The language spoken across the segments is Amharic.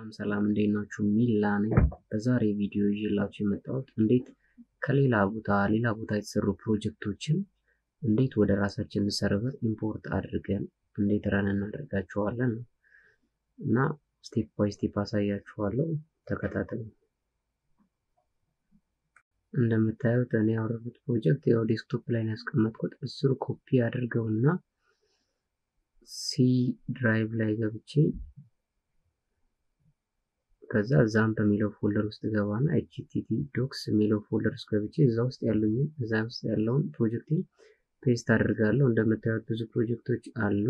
ሰላም ሰላም እንዴት ናችሁ? ሚላ ነኝ። በዛሬ ቪዲዮ ይዤላችሁ የመጣሁት እንዴት ከሌላ ቦታ ሌላ ቦታ የተሰሩ ፕሮጀክቶችን እንዴት ወደ ራሳችን ሰርቨር ኢምፖርት አድርገን እንዴት ረን እናደርጋቸዋለን ነው እና ስቴፕ ባይ ስቴፕ አሳያችኋለሁ። ተከታተሉ። እንደምታዩት እኔ ያወረዱት ፕሮጀክት ያው ዴስክቶፕ ላይ ነው ያስቀመጥኩት። እሱን ኮፒ አድርገውና ሲ ድራይቭ ላይ ገብቼ ከዛ ዛምፕ የሚለው ፎልደር ውስጥ ገባና ኤችቲቲ ዶክስ የሚለው ፎልደር ውስጥ ገብቼ እዛ ውስጥ ያሉኝን እዛ ውስጥ ያለውን ፕሮጀክቴን ፔስት አድርጋለሁ። እንደምታዩት ብዙ ፕሮጀክቶች አሉ።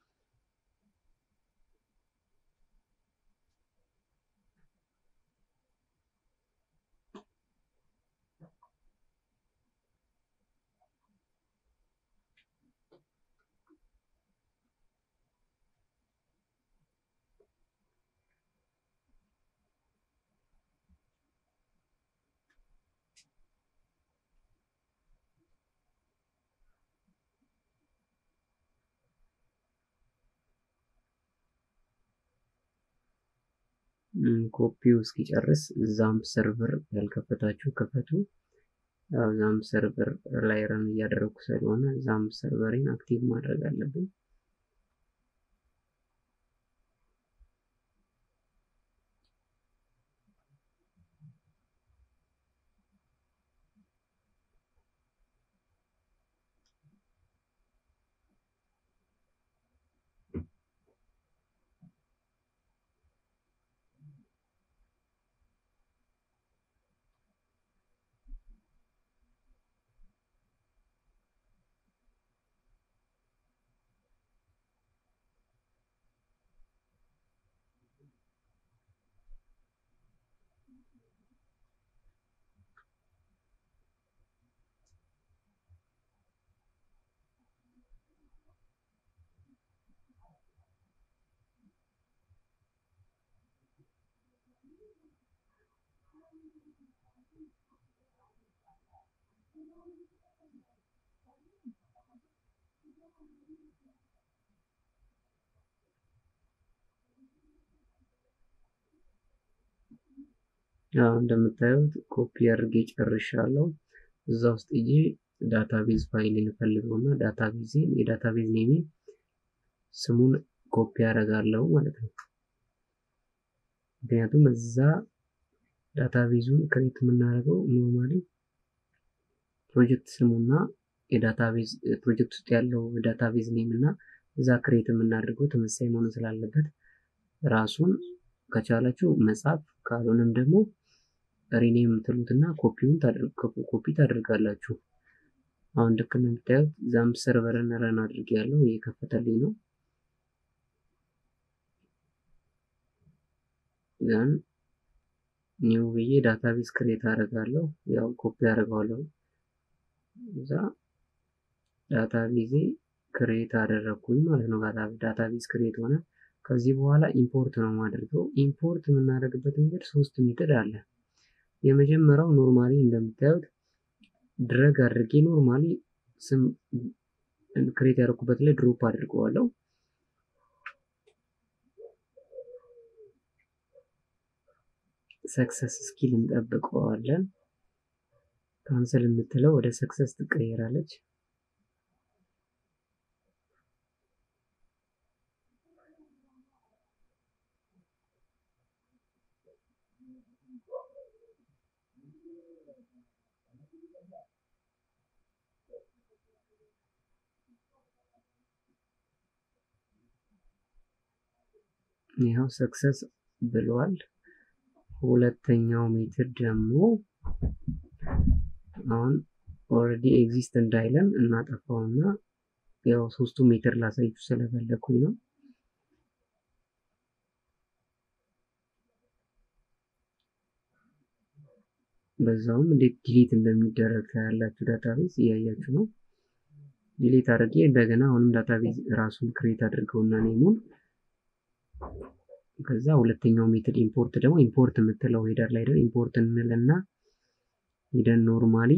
ኮፒው እስኪጨርስ ዛምፕ ሰርቨር ያልከፈታችሁ ክፈቱ። ዛምፕ ሰርቨር ላይ ረን እያደረግኩ ስለሆነ ዛምፕ ሰርቨሬን አክቲቭ ማድረግ አለብኝ። ያው እንደምታዩት ኮፒ አድርጌ ጨርሻለሁ። እዛ ውስጥ እዬ ዳታቤዝ ፋይል እንፈልገውና ዳታቤዝን የዳታቤዝ ኔሜ ስሙን ኮፒ አደርጋለሁ ማለት ነው። ምክንያቱም እዛ ዳታቤዙን ክሬት የምናደርገው ኖርማሊ ፕሮጀክት ስሙና የዳታቤዝ ፕሮጀክት ውስጥ ያለው ዳታቤዝ ኔም እና እዛ ክሬት የምናደርገው ተመሳሳይ መሆን ስላለበት ራሱን ከቻላችሁ መጻፍ ካልሆነም ደግሞ ሪኔም ትሉትና ኮፒውን ኮፒ ታደርጋላችሁ። አሁን ልክ እንደምታዩት ዛምፕ ሰርቨርን ረን አድርጌ ያለው እየከፈተልኝ ነው። ዛን ኒው ብዬ ዳታቤዝ ክሬት አደርጋለሁ። ያው ኮፒ አደርገዋለሁ። እዛ ዳታቤዜ ክሬት አደረግኩኝ ማለት ነው። ዳታቤዝ ክሬት ሆነ። ከዚህ በኋላ ኢምፖርት ነው የማደርገው። ኢምፖርት የምናደርግበት መንገድ ሶስት ሜትድ አለ። የመጀመሪያው ኖርማሊ እንደምታዩት ድረግ አድርጌ ኖርማሊ ስም ክሬት ያደረኩበት ላይ ድሮፕ አድርገዋለሁ። ሰክሰስ ስኪል እንጠብቀዋለን። ካንሰል የምትለው ወደ ሰክሰስ ትቀየራለች። ይኸው ሰክሰስ ብሏል። ሁለተኛው ሜትር ደግሞ አሁን ኦልሬዲ ኤግዚስት እንዳይለን እናጠፋውና ያው ሶስቱ ሜትር ላሳይችሁ ስለፈለኩኝ ነው። በዛውም እንዴት ዲሊት እንደሚደረግ ታያላችሁ። ዳታቤዝ እያያችሁ ነው። ዲሊት አድርጌ እንደገና አሁንም ዳታቤዝ ራሱን ክሬት አድርገውና ኔሙን ከዛ ሁለተኛው ሜትድ ኢምፖርት ደግሞ ኢምፖርት የምትለው ሄደር ላይ ደን ኢምፖርት እንልና ሄደን ኖርማሊ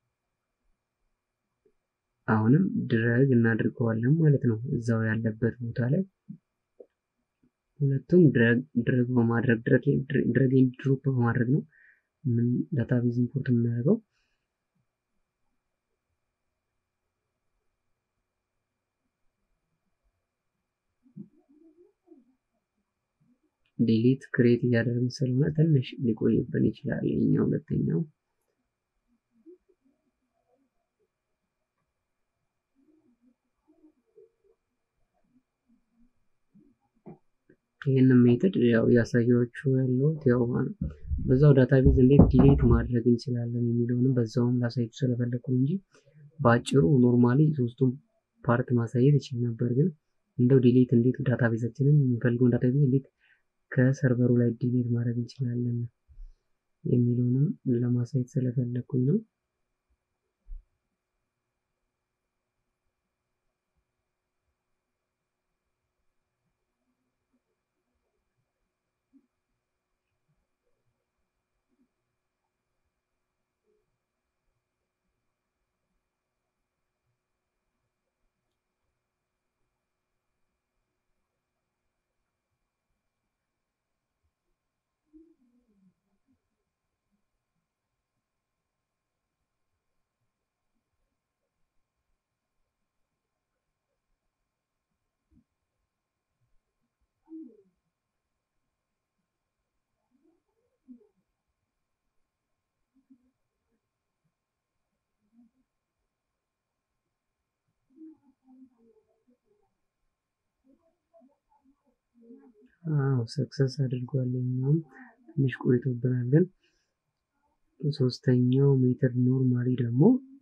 አሁንም ድረግ እናድርገዋለን ማለት ነው። እዛው ያለበት ቦታ ላይ ሁለቱም ድረግ በማድረግ ድረግ ኤንድ ድሮፕ በማድረግ ነው ምን ዳታቤዝ ኢምፖርት የምናደርገው። ዲሊት ክሬት እያደረግን ስለሆነ ትንሽ ሊቆይብን ይችላል። ይሄኛው ሁለተኛው ይህንን ሜትድ ያው ያሳያችሁ ያለሁት ያው በዛው ዳታቤዝ እንዴት ዲሌት ማድረግ እንችላለን የሚለውንም በዛውም ላሳያችሁ ስለፈለኩ ነው እንጂ በአጭሩ ኖርማሊ ሶስቱም ፓርት ማሳየት ይችል ነበር። ግን እንደው ዲሌት እንዴት ዳታቤዛችንን የምንፈልገውን ዳታቤዝ እንዴት ከሰርቨሩ ላይ ዲሌት ማድረግ እንችላለን የሚለውንም ለማሳየት ስለፈለኩኝ ነው። አዎ ሰክሰስ አድርጓል። እኛም ትንሽ ቆይቶብናል፣ ግን ሶስተኛው ሜትር ኖርማሊ ደግሞ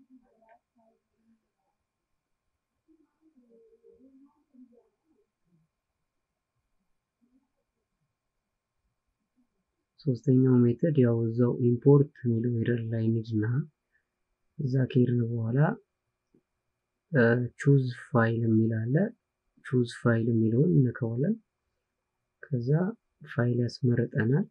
ሶስተኛው ሜተድ ያው እዛው ኢምፖርት የሚለው ሄደር ላይ እንሂድና እዛ ከሄድን በኋላ ቹዝ ፋይል የሚል አለ። ቹዝ ፋይል የሚለውን እንከዋለን። ከዛ ፋይል ያስመርጠናል።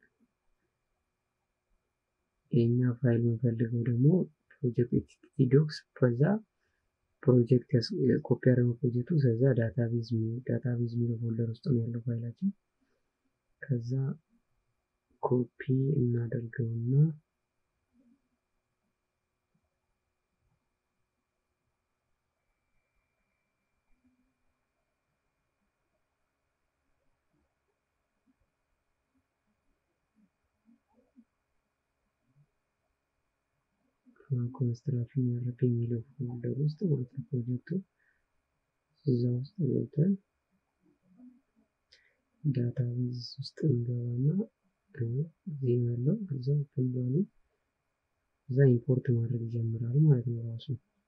የኛ ፋይል የምንፈልገው ደግሞ ፕሮጀክት ኤችቲቲ ዶክስ ከዛ ፕሮጀክት ኮፒ ያደረገው ፕሮጀክቱ ከዛ ዳታቤዝ ዳታቤዝ የሚለው ፎልደር ውስጥ ነው ያለው ፋይላችን። ከዛ ኮፒ እናደርገውና ኮንስትራክሽን ያደረገ የሚለው ፎልደር ውስጥ ማለት ነው ፕሮጀክቱ እዛ ውስጥ ገብተን ዳታቤዝ ውስጥ እንገባና እዚህ ያለው እዛ ፈልጓል እዛ ኢምፖርት ማድረግ ይጀምራል ማለት ነው ራሱ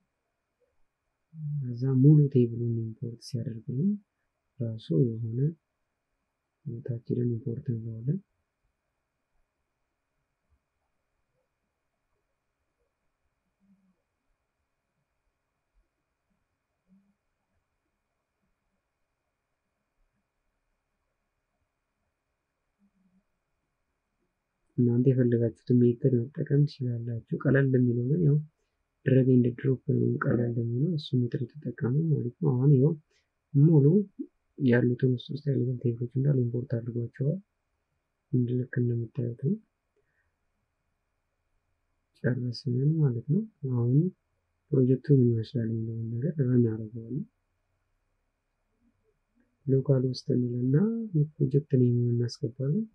እዛ ሙሉ ቴብሉን ኢምፖርት ሲያደርግልን ራሱ የሆነ ቦታችንን ኢምፖርት እንለዋለን እናንተ የፈለጋችሁትን ሜተድ መጠቀም ትችላላችሁ። ቀለል የሚለው ግን ያው ድረግ ኤንድ ድሮፕ ነው ቀለል የሚለው እሱ ሜትድ ተጠቀሙ ማለት ነው። አሁን ይኸው ሙሉ ያሉትን ውስጥ ውስጥ ያሉትን ቴብሎች እንዳለ ኢምፖርት አድርጓቸዋል። ልክ እንደምታዩት ነው። ጨረስን ማለት ነው። አሁን ፕሮጀክቱ ምን ይመስላል የሚለውን ነገር ረን አደርገዋለን። ሎካል ውስጥ እንልና የፕሮጀክት ኔም እናስገባለን።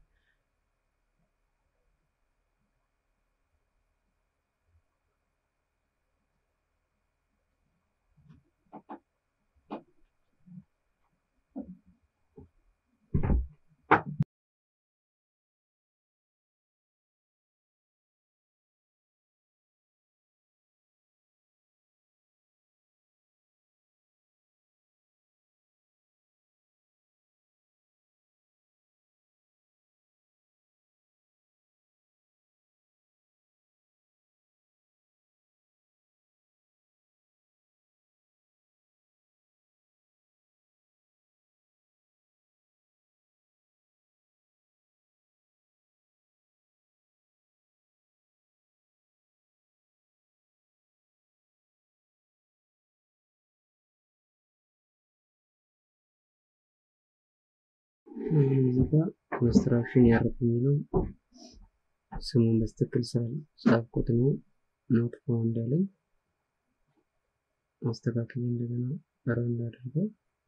እዚህ ጋር ኮንስትራክሽን ያርፍ የሚለው ስሙን በስትክክል ስላልጻፍኩት ነው ኖት ፋውንድ ያለኝ። አስተካክዬ እንደገና ረን እንዳደርገው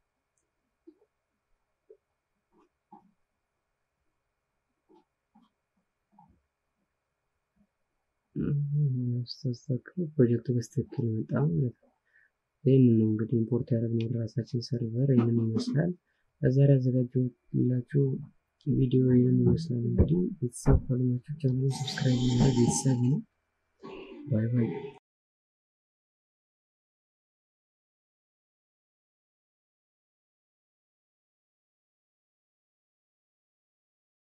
ስተካከል ፕሮጀክቱ በስትክክል መጣ ማለት ነው። ይህንን ነው እንግዲህ ኢምፖርት ያደረግነው ወደ ራሳችን ሰርቨር ይህንን ይመስላል። ለዛሬ ያዘጋጀሁላችሁ ቪዲዮ ይህንን ይመስላል። እንግዲህ ቤተሰብ ካልሆናችሁ ቻናሉን ሰብስክራይብ ማድረግ ቤተሰብ ነው። ባይ ባይ።